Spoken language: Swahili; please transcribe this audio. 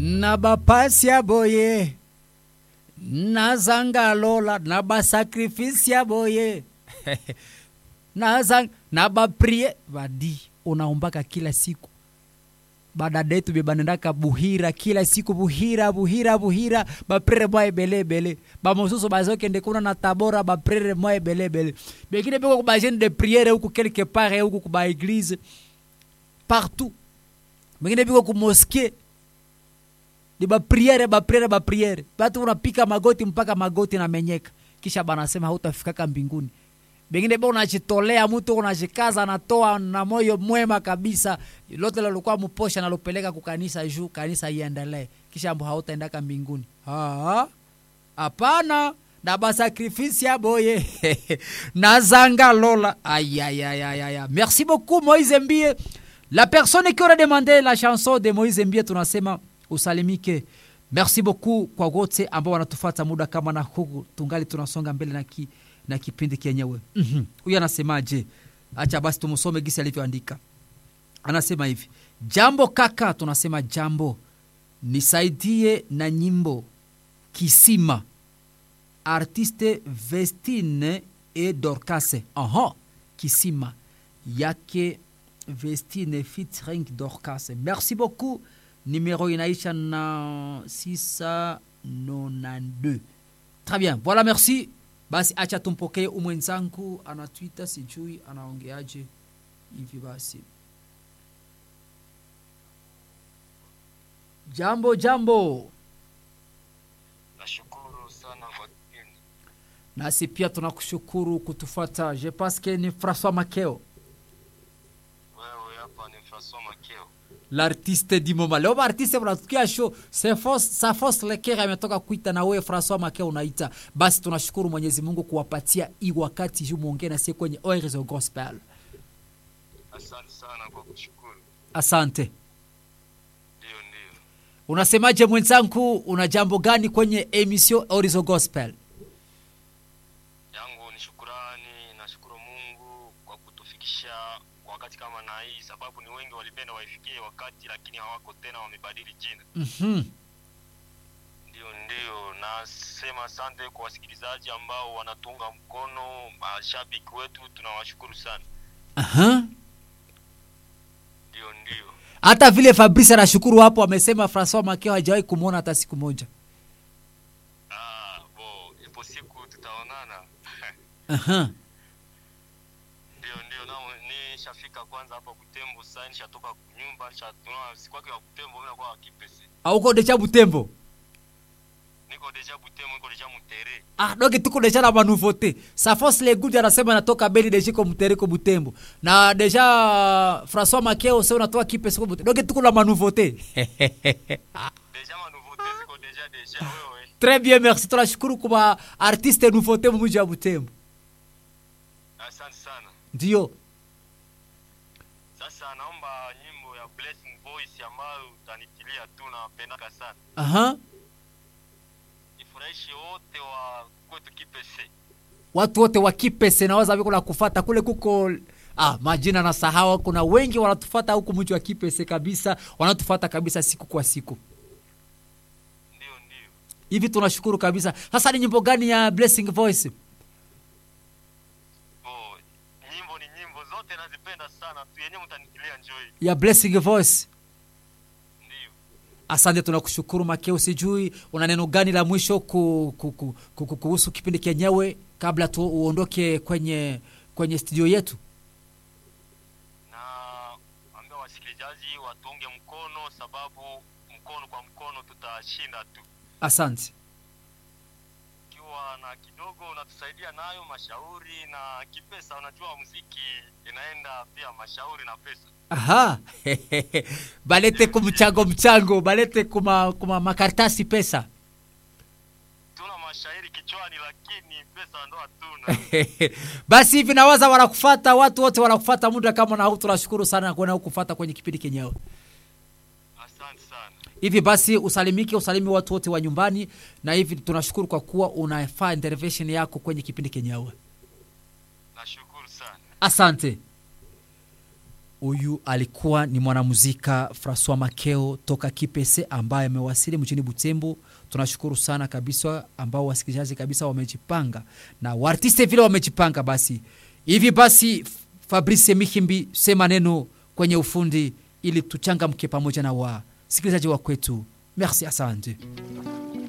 na bapasi ya boye na zanga lola na basakrifisi ya boye na, zang, na baprie badi unaombaka kila siku badada yetu bebanendaka buhira kila siku buhira buhira buhira baprere mwa ebelebele bamosusu bazokende kuna na tabora baprere mwa ebelebele bengine beko kubagene de priere huku quelque part huku kuba eglise partout bengine biko kumoske ni bapriere bapriere bapriere batu unapika magoti mpaka magoti namenyeka kisha banasema hautafikaka mbinguni bengine be unajitolea mtu unajikaza anatoa na moyo mwema kabisa lote lalikuwa mposha nalopeleka kukanisa juu kanisa iendelee kisha mbo hautaendaka mbinguni hapana na basakrifisi ya boye na zanga lola ayayayaya merci beaucoup moise mbie la personne qui aurait demandé la chanson de moise mbie tunasema usalimike merci beaucoup kwa wote ambao wanatufata muda kama na huku tungali tunasonga mbele na ki, na kipindi kenyewe huyu mm-hmm. anasemaje acha basi tumsome gisi alivyoandika anasema hivi jambo kaka tunasema jambo nisaidie na nyimbo kisima artiste vestine e dorcase aha kisima yake vestine featuring dorcase merci beaucoup numéro inaisha na 692 très bien voilà merci basi acha tumpokee umwenzangu anatwita sijui anaongeaje hivi basi jambo jambo nashukuru sana kwa kipindi nasi pia tunakushukuru kutufata je paske ni françois makeo wewe hapa ni Francois Makeo l'artiste du moment leo baartiste mnatukia show sa fos lekere ametoka kuita na wewe françois makeo unaita basi tunashukuru mwenyezi mungu kuwapatia i wakati juu mwongee nasie kwenye oirezo gospel asante sana kwa kushukuru asante ndio ndio unasemaje mwenzangu una jambo gani kwenye emission orizo gospel yangu ni shukurani nashukuru mungu kwa kutufikisha wakati kama na hii sababu ni wengi walipenda waifikie wakati lakini hawako tena wamebadili jina mm-hmm. ndio ndio nasema asante kwa wasikilizaji ambao wanatunga mkono mashabiki wetu tunawashukuru sana Aha. ndio ndio hata vile fabrice anashukuru hapo amesema francois makeo hajawahi kumwona hata siku moja ah, bo ipo siku tutaonana Aha. ndio ndio na nishafika kwanza hapa Butembo sasa nishatoka nyumba nishatuna sikwake wa Butembo mimi nakuwa kipese auko deja butembo niko deja Butembo niko deja Mutere ah doki tuko deja na manouveauté safos legudi anasema anatoka beli deja ko mtereko butembo na deja françois makeo se unatoka kipe siko butembo doki tuko na manouveauté deja ma nouveauté ziko deja deja wewe très bien merci tunashukuru kwa artiste nouveauté mumuji wa butembo asante sana ndio sasa naomba nyimbo ya Blessing Voice ambayo utanitilia tu napendaka sana aha ifurahishe wote wa kwetu kipese watu wote wa kipese nawaza viko na kufata kule kuko ah, majina na sahawa kuna wengi wanatufata huku mji wa kipese kabisa wanatufata kabisa siku kwa siku ndio ndio hivi tunashukuru kabisa sasa ni nyimbo gani ya blessing voice bo nyimbo ni nyimbo zote nazipenda sana tu yenyewe mtanitilia enjoy ya blessing voice ndio asante tunakushukuru makeo sijui una neno gani la mwisho ku, ku, ku, ku, ku, kuhusu kipindi kenyewe kabla tu uondoke kwenye kwenye studio yetu na ambia wasikilizaji watunge mkono sababu mkono kwa mkono tutashinda tu asante ikiwa na kidogo unatusaidia nayo mashauri na kipesa unajua muziki inaenda pia mashauri na pesa aha balete kumchango mchango balete kuma, kuma makaratasi pesa tuna mashairi kichwani lakini pesa ndo hatuna basi hivi nawaza wanakufata watu wote wanakufata muda kama na huu tunashukuru sana kuona hukufata kwenye kipindi kenyewe asante sana hivi basi usalimike usalimi watu wote wa nyumbani na hivi tunashukuru kwa kuwa unafaa intervention yako kwenye kipindi kenyewe nashukuru sana asante huyu alikuwa ni mwanamuzika Francois Makeo toka Kipese ambaye amewasili mjini Butembo. Tunashukuru sana kabisa, ambao wasikilizaji kabisa wamejipanga na waartiste vile wamejipanga. Basi hivi basi, Fabrice Mihimbi, sema neno kwenye ufundi ili tuchangamke pamoja na wasikilizaji wa kwetu. Merci, asante.